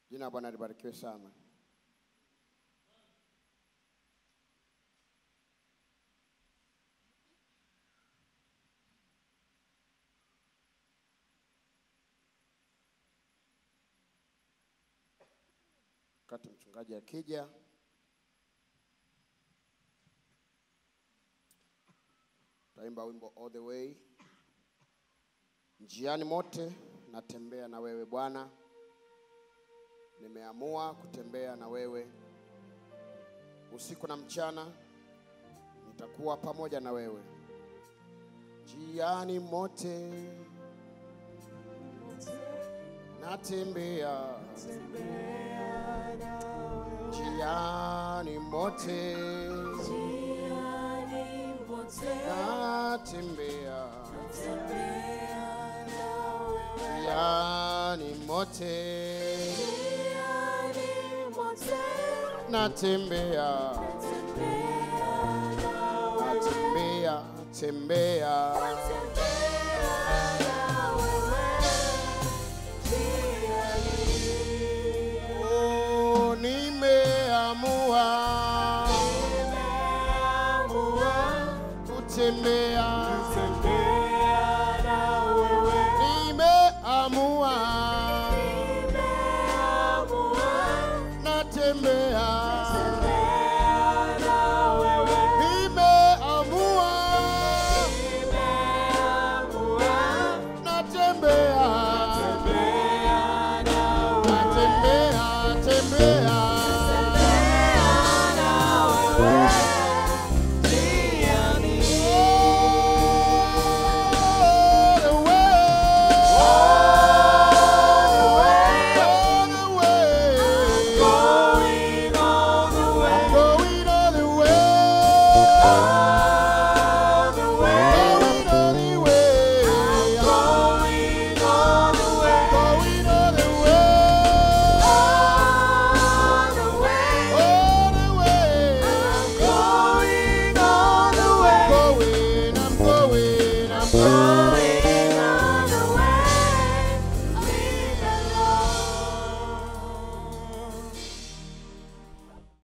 Jina la Bwana libarikiwe sana. Wakati mchungaji akija, taimba wimbo all the way. Njiani mote natembea na wewe Bwana, nimeamua kutembea na wewe usiku na mchana, nitakuwa pamoja na wewe njiani mote natembea njiani mote natembea njiani mote natembea natembea tembea Oh, nimeamua kutembea nimeamua natembea nimeamua natembea natembea tembea all the way all the way going all the way